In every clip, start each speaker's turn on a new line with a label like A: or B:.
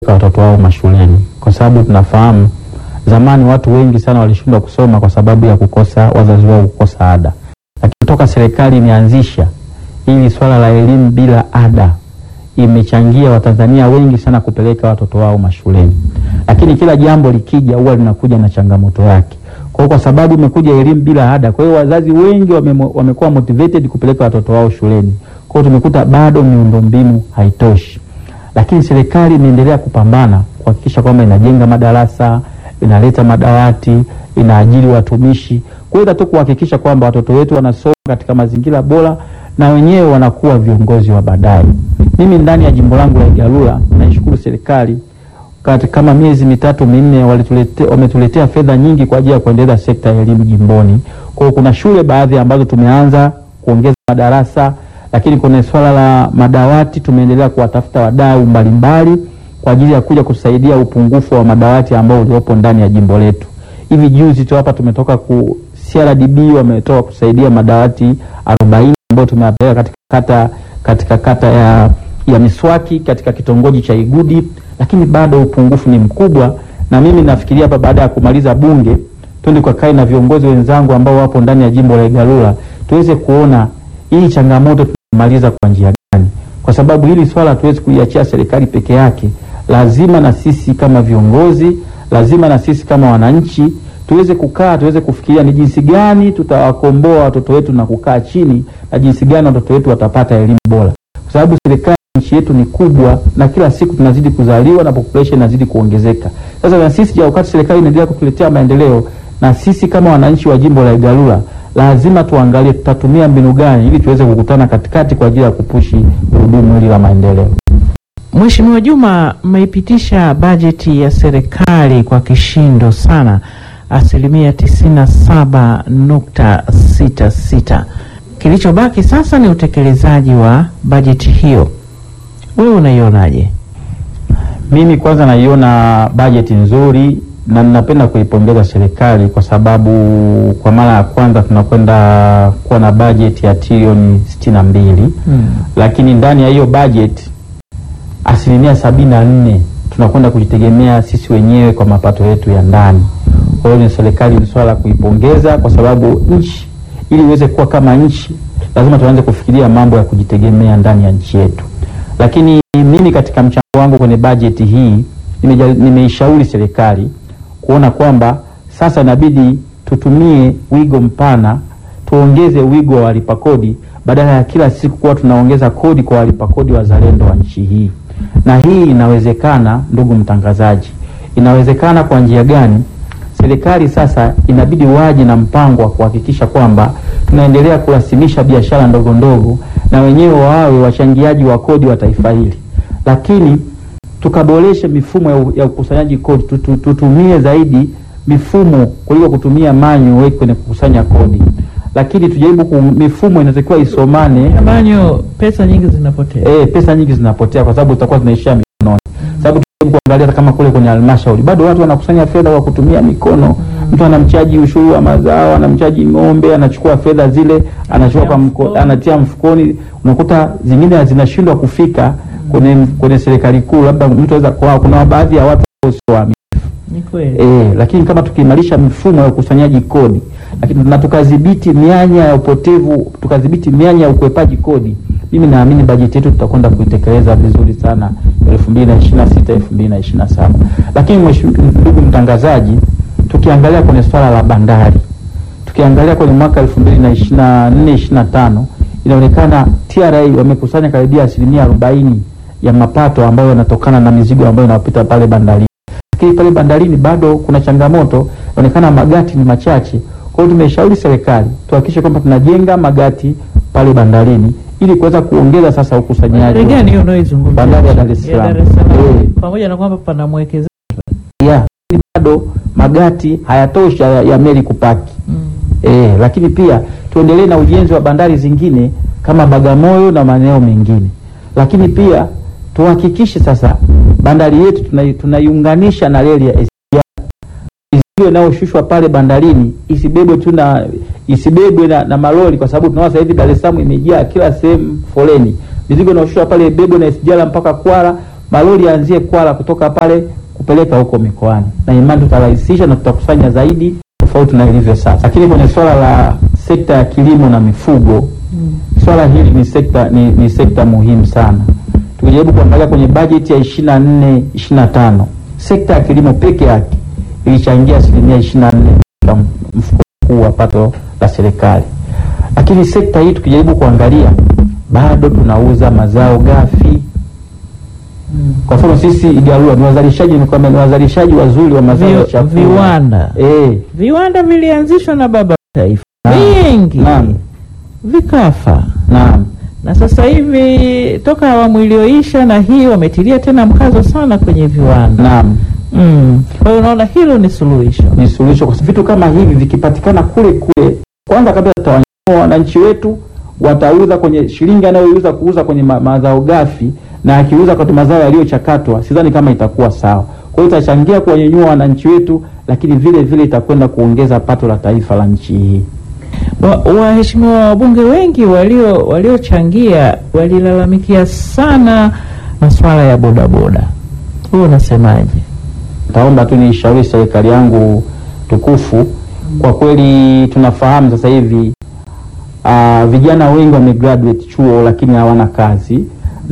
A: kupeleka watoto wao mashuleni, kwa sababu tunafahamu zamani watu wengi sana walishindwa kusoma kwa sababu ya kukosa wazazi wao kukosa ada, lakini toka serikali imeanzisha hili swala la elimu bila ada imechangia Watanzania wengi sana kupeleka watoto wao mashuleni, lakini kila jambo likija huwa linakuja na changamoto yake. Kwa hiyo kwa sababu imekuja elimu bila ada, kwa hiyo wazazi wengi wame, wamekuwa motivated kupeleka watoto wao shuleni. Kwa hiyo tumekuta bado miundombinu haitoshi, lakini serikali imeendelea kupambana kuhakikisha kwamba inajenga madarasa, inaleta madawati, inaajiri watumishi, kuweza tu kuhakikisha kwamba watoto wetu wanasoma katika mazingira bora na wenyewe wanakuwa viongozi wa baadaye. Mimi ndani ya jimbo langu la Igalula naishukuru serikali kati kama miezi mitatu minne walitulete, wametuletea fedha nyingi kwa ajili ya kuendeleza sekta ya elimu jimboni. Kwa hiyo kuna shule baadhi ambazo tumeanza kuongeza madarasa, lakini kuna swala la madawati tumeendelea kuwatafuta wadau mbalimbali kwa ajili ya kuja kusaidia upungufu wa madawati ambao uliopo ndani ya jimbo letu. Hivi juzi tu hapa tumetoka ku CRDB wametoka kusaidia madawati 40 ambayo tumeyapeleka katika kata katika kata ya, ya Miswaki katika kitongoji cha Igudi, lakini bado upungufu ni mkubwa, na mimi nafikiria hapa baada ya kumaliza bunge twende kwa kai na viongozi wenzangu ambao wapo ndani ya jimbo la Igalula tuweze kuona hii changamoto tunamaliza kwa njia gani, kwa sababu hili swala hatuwezi kuiachia serikali peke yake. Lazima na sisi kama viongozi, lazima na sisi kama wananchi tuweze kukaa tuweze kufikiria ni jinsi gani tutawakomboa watoto wetu na kukaa chini na jinsi gani watoto wetu watapata elimu bora, kwa sababu serikali nchi yetu ni kubwa na kila siku tunazidi kuzaliwa na population inazidi kuongezeka. Sasa na sisi, wakati serikali inaendelea kutuletea maendeleo, na sisi kama wananchi wa jimbo la Igalula lazima tuangalie tutatumia mbinu gani ili tuweze kukutana katikati kwa ajili ya kupushi gurudumu hili la maendeleo.
B: Mheshimiwa Juma, mmeipitisha bajeti ya serikali kwa kishindo sana asilimia tisini na saba nukta sita sita. Kilichobaki sasa ni utekelezaji wa bajeti hiyo. Wewe unaionaje?
A: Mimi kwanza naiona bajeti nzuri na ninapenda kuipongeza serikali kwa sababu kwa mara ya kwanza tunakwenda kuwa na bajeti ya trilioni sitini na mbili
B: Hmm.
A: lakini ndani ya hiyo bajeti asilimia sabini na nne tunakwenda kujitegemea sisi wenyewe kwa mapato yetu ya ndani. Kwa hiyo ni serikali, ni swala la kuipongeza kwa sababu nchi ili iweze kuwa kama nchi lazima tuanze kufikiria mambo ya kujitegemea ndani ya nchi yetu. Lakini mimi katika mchango wangu kwenye bajeti hii nimeja- nimeishauri serikali kuona kwamba sasa inabidi tutumie wigo mpana, tuongeze wigo wa walipa kodi badala ya kila siku kuwa tunaongeza kodi kwa walipa kodi wazalendo wa nchi hii. Na hii inawezekana, ndugu mtangazaji, inawezekana kwa njia gani? Serikali sasa inabidi waje na mpango wa kuhakikisha kwamba tunaendelea kurasimisha biashara ndogo ndogo na wenyewe wawe wachangiaji wa kodi wa taifa hili, lakini tukaboreshe mifumo ya u- ya ukusanyaji kodi, tutu- tutumie zaidi mifumo kuliko kutumia manual kwenye kukusanya kodi, lakini tujaribu ku, mifumo inatakiwa isomane
B: Banyo, pesa nyingi zinapotea.
A: eh, pesa nyingi zinapotea kwa sababu tutakuwa tunaishia mikononi. Sababu tujaribu kuangalia hata kama kule kwenye halmashauri bado watu wanakusanya fedha kwa kutumia mikono. Mtu anamchaji ushuru wa mazao, anamchaji ng'ombe, anachukua fedha zile, anachukua kwa mko,
B: mfukoni.
A: anatia mfukoni. Unakuta zingine zinashindwa kufika kwenye kwenye serikali kuu, labda mtu aweza kwa kuna baadhi ya watu ambao sio waaminifu.
B: Ni kweli.
A: E, lakini kama tukiimarisha mifumo ya ukusanyaji kodi lakini na tukadhibiti mianya ya upotevu, tukadhibiti mianya ya ukwepaji kodi, mimi naamini bajeti yetu tutakwenda kuitekeleza vizuri sana 2026 2027. Lakini mheshimiwa ndugu mtangazaji, tukiangalia kwenye swala la bandari, tukiangalia kwenye mwaka 2024 25 inaonekana TRA wamekusanya karibia asilimia 40 ya mapato ambayo yanatokana na mizigo ambayo inapita pale bandarini lakini pale bandarini bado kuna changamoto, inaonekana magati ni machache. Kwa hiyo tumeshauri serikali tuhakikishe kwamba tunajenga magati pale bandarini ili kuweza kuongeza sasa ukusanyaji.
B: Bandari gani hiyo unaoizungumzia?
A: Bandari ya Dar es
B: Ya
A: Salaam.
B: Dar es Salaam.
A: Eh.
B: Pamoja na kwamba pana mwekezaji.
A: Yeah, lakini bado magati hayatosha ya, ya meli kupaki.
B: Mm.
A: Eh, lakini pia tuendelee na ujenzi wa bandari zingine kama Bagamoyo na maeneo mengine, lakini pia tuhakikishe sasa bandari yetu tunai- tunaiunganisha na reli ya SGR. Mizigo inayoshushwa pale bandarini isibebwe tu na isibebwe na, na malori, kwa sababu tunaona sasa hivi Dar es Salaam imejaa kila sehemu foleni. Mizigo inayoshushwa pale ibebwe na SGR mpaka Kwara malori yaanzie Kwala kutoka pale kupeleka huko mikoani, na imani tutarahisisha na tutakusanya zaidi tofauti na ilivyo sasa. Lakini kwenye swala la sekta ya kilimo na mifugo swala hili ni sekta ni, ni sekta muhimu sana. Tukijaribu kuangalia kwenye bajeti ya ishirini na nne ishirini na tano sekta ya kilimo peke yake ilichangia asilimia ishirini na nne katika mfuko mkuu wa pato la serikali, lakini sekta hii tukijaribu kuangalia bado tunauza mazao ghafi. Kwa mfano sisi Igalua ni wazalishaji ni kwamba ni wazalishaji wazuri wa mazao ya
B: Vi-
A: chakula
B: viwanda
A: eh,
B: viwanda vilianzishwa na baba wa taifa
A: Naam.
B: vingi
A: Naam.
B: vikafa
A: naam
B: na sasa hivi toka awamu iliyoisha na hii wametilia tena mkazo sana kwenye viwanda
A: naam
B: mm. Kwa hiyo unaona hilo ni suluhisho
A: ni suluhisho kwa sababu vitu kama hivi vikipatikana kule kule, kwanza kabisa tutawanyanyua wananchi wetu, watauza kwenye shilingi anayouza kuuza kwenye ma mazao ghafi, na akiuza kwa mazao yaliyochakatwa, sidhani kama itakuwa sawa. Kwa hiyo itachangia kuwanyanyua wananchi wetu, lakini vile vile itakwenda kuongeza pato la taifa la nchi hii.
B: Wa- waheshimiwa wabunge wengi walio waliochangia walilalamikia sana masuala ya bodaboda. Wewe unasemaje?
A: Taomba tu niishauri serikali yangu tukufu. Kwa kweli tunafahamu sasa hivi uh, vijana wengi wamegraduate chuo lakini hawana kazi,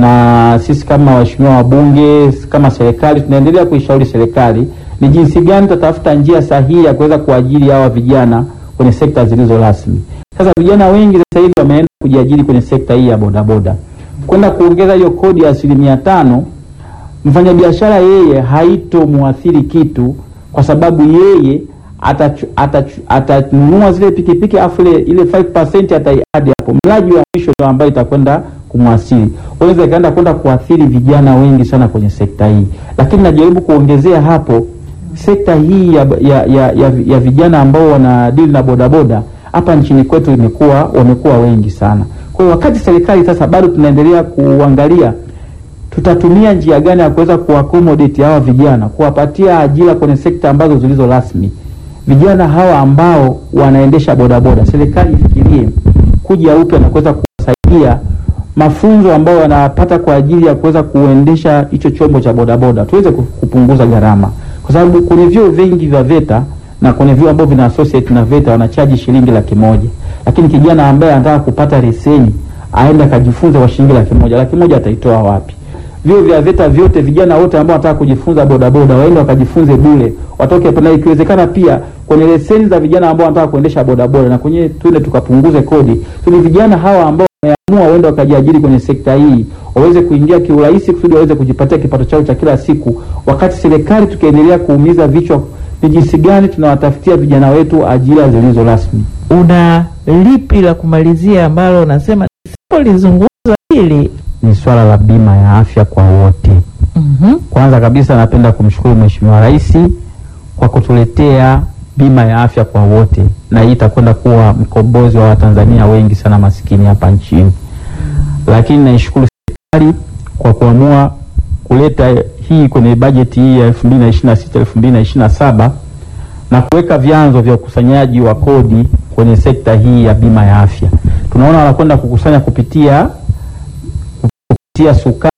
A: na sisi kama waheshimiwa wabunge, kama serikali, tunaendelea kuishauri serikali ni jinsi gani tutatafuta njia sahihi ya kuweza kuajiri hawa vijana kwenye sekta zilizo rasmi. Sasa vijana wengi sasa hivi wameenda kujiajiri kwenye sekta hii ya bodaboda, kwenda kuongeza hiyo kodi ya asilimia tano mfanyabiashara yeye haitomwathiri kitu kwa sababu yeye atachu- atachu- atanunua zile pikipiki afu ile ile 5% ataiadi hapo, mlaji wa mwisho ndio ambayo itakwenda kumwasili. Unaweza ikaenda kwenda kuathiri vijana wengi sana kwenye sekta hii, lakini najaribu kuongezea hapo sekta hii ya, ya, ya, ya, ya vijana ambao wanadili na bodaboda hapa nchini kwetu imekuwa wamekuwa wengi sana. Kwa hiyo wakati serikali sasa bado tunaendelea kuangalia tutatumia njia gani ya kuweza kuaccommodate hawa vijana, kuwapatia ajira kwenye sekta ambazo zilizo rasmi. Vijana hawa ambao wanaendesha bodaboda, serikali ifikirie kuja upya na kuweza kuwasaidia mafunzo ambayo wanapata kwa ajili ya kuweza kuendesha hicho chombo cha bodaboda, tuweze ku- kupunguza gharama, kwa sababu kwenye vyuo vingi vya VETA na kwenye vyuo ambavyo vina associate na VETA wanachaji shilingi laki moja, lakini kijana ambaye anataka kupata leseni aende akajifunza kwa shilingi laki moja, laki moja ataitoa wapi? Vyuo vya VETA vyote, vijana wote ambao wanataka kujifunza bodaboda waende wakajifunze bure, watoke hapo, na ikiwezekana pia kwenye leseni za vijana ambao wanataka kuendesha bodaboda na kwenye tuende tukapunguze kodi, ili vijana hawa ambao wameamua waende wakajiajiri kwenye sekta hii waweze kuingia kiurahisi, kusudi waweze kujipatia kipato chao cha kila siku, wakati serikali tukiendelea kuumiza vichwa ni jinsi gani tunawatafutia vijana wetu ajira zilizo rasmi.
B: Una lipi la kumalizia ambalo unasema sipolizungumza hili?
A: Ni swala la bima ya afya kwa wote.
B: Mhm.
A: Kwanza kabisa napenda kumshukuru Mheshimiwa Rais kwa kutuletea bima ya afya kwa wote, na hii itakwenda kuwa mkombozi wa Watanzania wengi sana masikini hapa nchini. Lakini naishukuru serikali kwa kuamua kuleta hii kwenye bajeti hii ya 2026 2027 na kuweka vyanzo vya ukusanyaji wa kodi kwenye sekta hii ya bima ya afya. Tunaona wanakwenda kukusanya kupitia kupitia sukari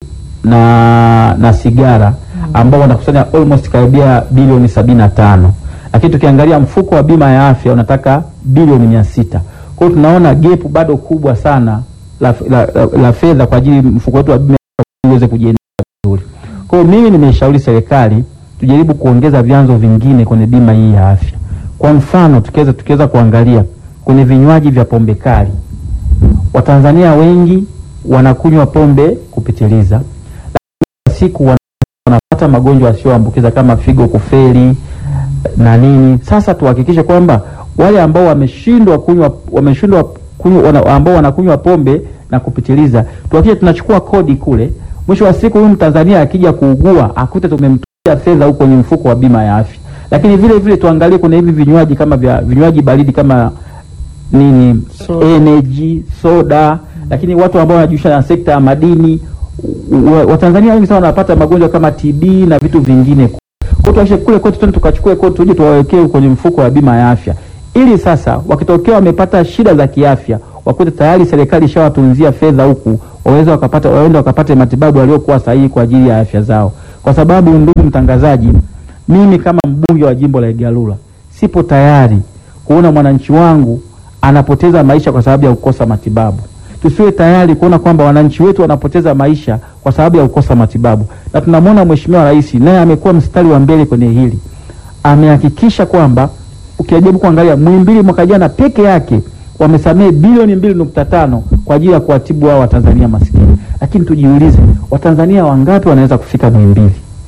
A: na na sigara ambao wanakusanya almost karibia bilioni sabini na tano lakini tukiangalia mfuko wa bima ya afya unataka bilioni mia sita kwa hiyo tunaona gepu bado kubwa sana la, la, la, la fedha kwa ajili mfuko wetu wa bima ya afya uweze kujiendesha vizuri. Kwa hiyo mimi nimeshauri serikali tujaribu kuongeza vyanzo vingine kwenye bima hii ya afya. Kwa mfano tukiweza tukiweza kuangalia kwenye vinywaji vya pombe kali, Watanzania wengi wanakunywa pombe kupitiliza, lakini siku wana- wanapata magonjwa yasiyoambukiza kama figo kufeli na nini. Sasa tuhakikishe kwamba wale ambao wameshindwa kunywa wameshindwa kunywa wana, ambao wanakunywa pombe na kupitiliza, tuhakikishe tunachukua kodi kule. Mwisho wa siku huyu Mtanzania akija kuugua akute tumemtumia fedha huko kwenye mfuko wa bima ya afya. Lakini vile vile tuangalie kuna hivi vinywaji kama vya vinywaji baridi kama nini
B: Soda.
A: energy soda, lakini watu ambao wanajihusisha na sekta ya madini wa- Watanzania wengi sana wanapata magonjwa kama TB na vitu vingine. Kwa hiyo tuhakikishe kule kwetu twende tukachukue kwetu tuje tuwawekee kwenye mfuko wa bima ya afya, ili sasa wakitokea wamepata shida za kiafya wakute tayari serikali ishawatunzia fedha huku waweze wakapata waende wakapate matibabu yaliyokuwa sahihi kwa ajili ya afya zao, kwa sababu ndugu mtangazaji, mimi kama mbunge wa jimbo la Igalula sipo tayari kuona mwananchi wangu anapoteza maisha kwa sababu ya kukosa matibabu. Tusiwe tayari kuona kwamba wananchi wetu wanapoteza maisha kwa sababu ya kukosa matibabu, na tunamwona Mheshimiwa Rais naye amekuwa mstari wa mbele kwenye hili, amehakikisha kwamba ukijaribu kuangalia Muhimbili mwaka jana peke yake wamesamehe bilioni mbili nukta tano kwa ajili ya kuwatibu hao Watanzania maskini. Lakini tujiulize, Watanzania wangapi wanaweza kufika Muhimbili?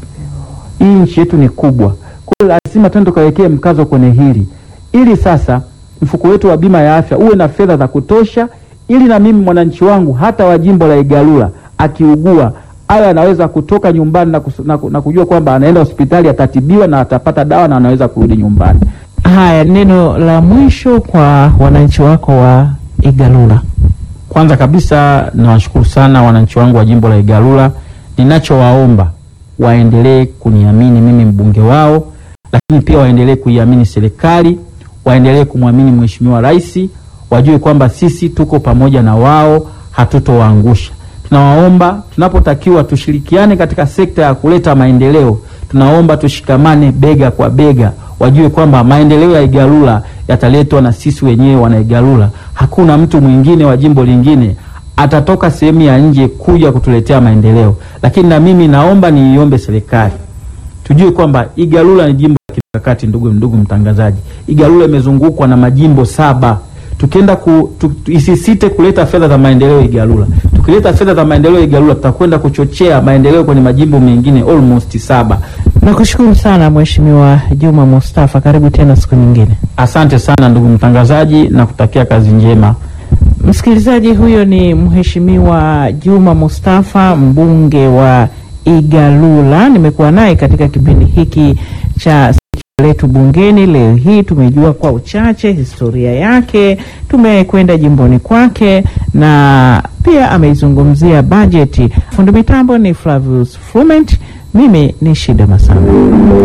A: Hii nchi yetu ni kubwa, kwa hiyo lazima tuende tukawekee mkazo kwenye hili, ili sasa mfuko wetu wa bima ya afya uwe na fedha za kutosha, ili na mimi mwananchi wangu hata wa jimbo la Igalula akiugua awe anaweza kutoka nyumbani na, kus, na, na kujua kwamba anaenda hospitali atatibiwa na atapata dawa na anaweza kurudi nyumbani.
B: Haya, neno la mwisho kwa wananchi wako wa Igalula.
A: Kwanza kabisa nawashukuru sana wananchi wangu wa jimbo la Igalula. Ninachowaomba waendelee kuniamini mimi mbunge wao, lakini pia waendelee kuiamini serikali, waendelee kumwamini Mheshimiwa Rais, wajue kwamba sisi tuko pamoja na wao, hatutowaangusha. Tunawaomba tunapotakiwa tushirikiane katika sekta ya kuleta maendeleo, tunaomba tushikamane bega kwa bega, wajue kwamba maendeleo ya Igalula yataletwa na sisi wenyewe wana Igalula. Hakuna mtu mwingine wa jimbo lingine atatoka sehemu ya nje kuja kutuletea maendeleo. Lakini na mimi naomba niiombe serikali tujue kwamba Igalula ni jimbo la kimkakati. Ndugu ndugu mtangazaji, Igalula imezungukwa na majimbo saba. Tukienda ku, tu, tu, isisite kuleta fedha za maendeleo Igalula. Tukileta fedha za maendeleo Igalula, tutakwenda kuchochea maendeleo kwenye majimbo mengine almost saba.
B: Nakushukuru sana Mheshimiwa Juma Mustafa, karibu tena siku nyingine.
A: Asante sana ndugu mtangazaji, na kutakia kazi njema.
B: Msikilizaji, huyo ni Mheshimiwa Juma Mustafa, mbunge wa Igalula. Nimekuwa naye katika kipindi hiki cha Sikio letu bungeni. Leo hii tumejua kwa uchache historia yake, tumekwenda jimboni kwake na pia ameizungumzia bajeti. Fundi mitambo ni Flavius Flument, mimi ni Shida Masamba.